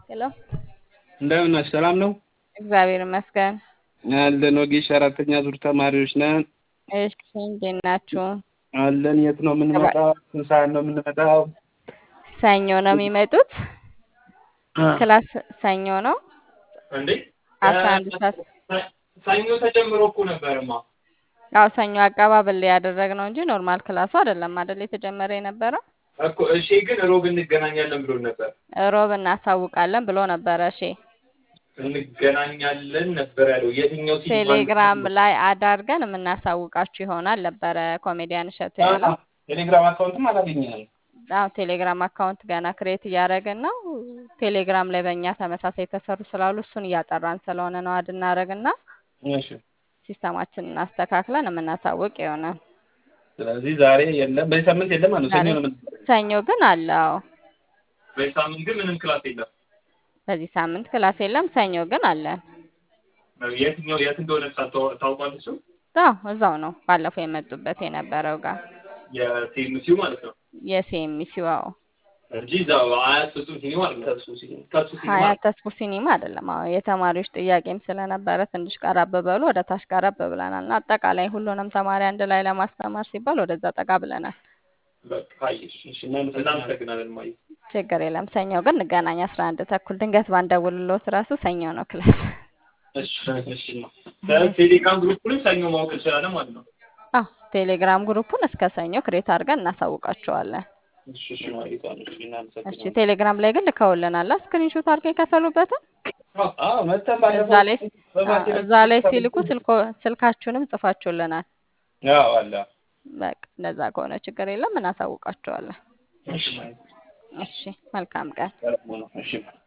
ሄሎ እንደምን ነሽ? ሰላም ነው እግዚአብሔር ይመስገን። አለን። ወጌሽ አራተኛ ዙር ተማሪዎች ነን እሺ እንዴት ናችሁ? አለን። የት ነው የምንመጣው? ስንት ሰዓት ነው የምንመጣው? ሰኞ ነው የሚመጡት። ክላስ ሰኞ ነው እንዴ አስራ አንድ ሰዓት ሰኞ ተጀምሮ እኮ ነበርማ። ያው ሰኞ አቀባበል ያደረግነው እንጂ ኖርማል ክላሱ አይደለም አይደል የተጀመረ የነበረው። እኮ እሺ፣ ግን ሮብ እንገናኛለን ብሎ ነበር። ሮብ እናሳውቃለን ብሎ ነበረ። እሺ እንገናኛለን ነበር ያለው። የትኛው ሲኒማ ቴሌግራም ላይ አዳርገን የምናሳውቃችሁ ይሆናል ነበረ ኮሜዲያን እሸቱ ያለው። ቴሌግራም አካውንትም አላገኘንም። አዎ ቴሌግራም አካውንት ገና ክሬት እያደረግን ነው። ቴሌግራም ላይ በእኛ ተመሳሳይ የተሰሩ ስላሉ እሱን እያጠራን ስለሆነ ነው አድ እናደርግና እሺ። ሲስተማችንን እናስተካክለን የምናሳውቅ ይሆናል። ስለዚህ ዛሬ የለም፣ በዚህ ሳምንት የለም ማለት ነው። ሰኞ ነው የምንመጣው። ሰኞ ግን አለ። አዎ በዚህ ሳምንት ግን ምንም ክላስ የለም። በዚህ ሳምንት ክላስ የለም። ሰኞ ግን አለን። የትኛው የት እንደሆነ ታውቋ- ታውቋለች? እሱ አዎ እዛው ነው ባለፈው የመጡበት የነበረው ጋር የቲኤምሲው ማለት ነው የሲኤምሲው አዎ እንጂ እዛው አያት ፍጹም ሲኒማ ማለት ነው። ተሱ ሲኒማ ተሱ ሲኒማ ሀያት ተስፉ ሲኒማ አይደለም። አዎ የተማሪዎች ጥያቄም ስለነበረ ትንሽ ቀረብ በሉ ወደ ታች ቀረብ ብለናል እና አጠቃላይ ሁሉንም ተማሪ አንድ ላይ ለማስተማር ሲባል ወደዛ ጠጋ ብለናል። በቃ አየሽ። እሺ እናመሰግናለን ማየ ችግር የለም። ሰኞ ግን እንገናኝ አስራ አንድ ተኩል ድንገት ባንደውልሎት ራሱ ሰኞ ነው ክላስ። እሺ እሺ ነው ቴሌግራም ግሩፕንም ሰኞ ማወቅ እንችላለን ማለት ነው። አዎ ቴሌግራም ግሩፑን እስከ ሰኞ ክሬት አድርገን እናሳውቃቸዋለን። እሺ፣ እሺ ማለት ነው። እሺ፣ እሺ እናመሰግናለን። ቴሌግራም ላይ ግን ልከውልናል ስክሪንሾት አድርገው የከፈሉበትን አዎ መተን እዛ ባለፈው ላይ በባቴ እዛ ላይ ሲልኩ ስልኮ- ስልካችሁንም ጽፋችሁልናል። አዎ አለ። በቃ እንደዛ ከሆነ ችግር የለም እናሳውቃቸዋለን። እሺ ማለት ነው። እሺ መልካም ቀን። ሰላም ነው። እሺ